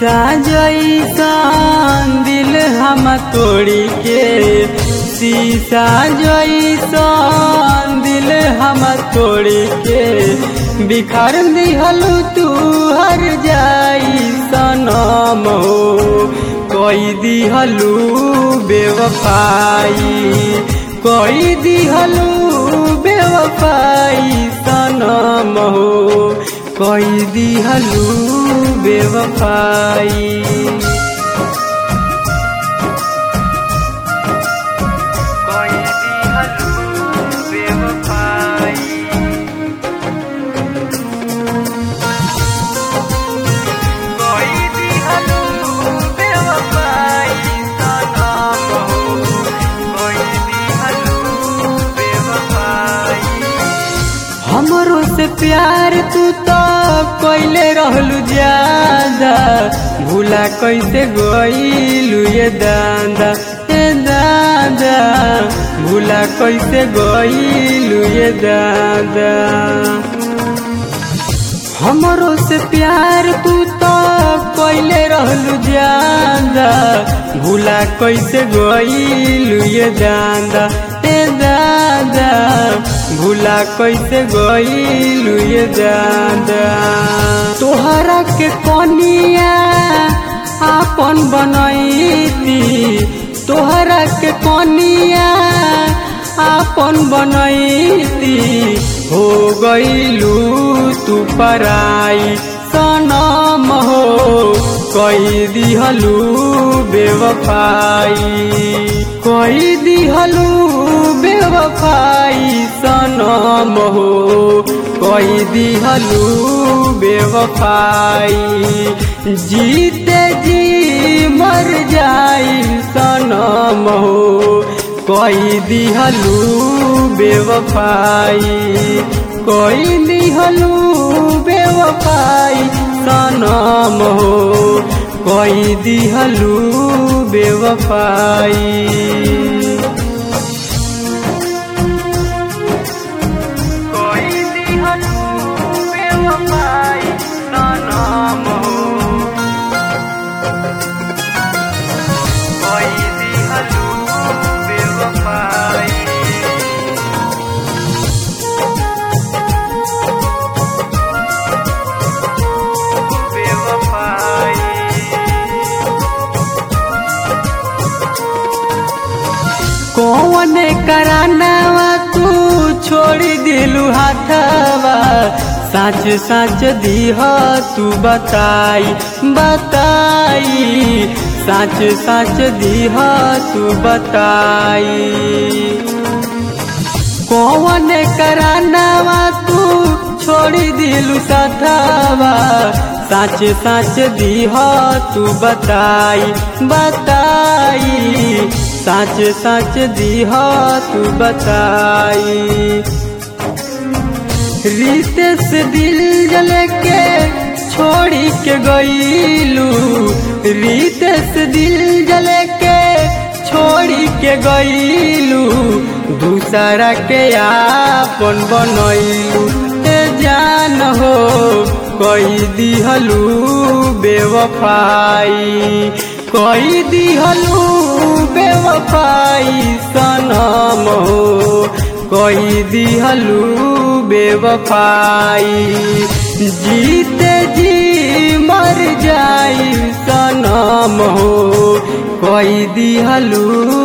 शीशा जैसन दिल हम तोड़ी के शीशा जैसन दिल हम तोड़ी के बिखर दिहलू तू हर जाई सनम हो कोई दिहलू बेवफाई कोई दिहलू बेवफाई सनम हो कोई दिहलू बेवफाई कोई दिहलू बेवफाई कोई दिहलू बेवफाई सनम हो कोई दिहलू बेवफाई हमरो से प्यार तू तो कोइले रहलू ज्यादा भूला कैसे गईलू ये दादा ये दादा भूला कैसे गईलू ये दादा हमरो से प्यार तू तो कोइले रहलू ज्यादा भूला कैसे गईलू ये दादा ए दादा भूला कैसे गईलू ये दादा तोहरा के कनिया आपन बनैती तोहरा के कनिया आपन बनैती हो गईलू तू पराई सनम हो कई दिहलू बेवफाई कई दिहलू बेवफाई सनम हो कई दिहलू बेवफाई जीते जी मर जाई सनम हो कोई दिहलू बेवफाई कोई दिहलू बेवफाई सनम हो कोई दिहलू बेवफाई कोई दिहलू बेवफाई सनम हो कोई दिहलू बेवफाई कौन करानावा तू छोड़ दिलू हाथवा साच साच दीह तू बताई बताई साच साच दीह तू बताई कौन करानावा तू छोड़ दिलू साथवा साच साच दीह तू बताई बताई साच साच दीह तू बताई रीते से दिल जल के छोड़ी के गईलू रीते से दिल जल के छोड़ी के गईलू दूसरा के आपन बनैलू ए जान हो कोई दिहलू बेवफाई कोई दिहलू बेवफाई सनम हो कोई दिहलू बेवफाई जीते जी मर जाई सनम हो कोई दिहलू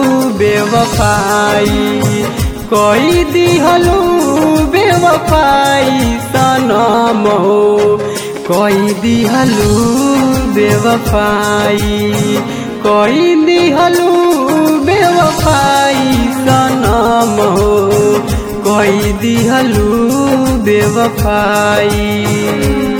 बेवफाई कोई दिहलू बेवफाई सनम हो कोई दिहलू बेवफाई कोई दिहलू बेवफाई सनम हो कोई दिहलू बेवफाई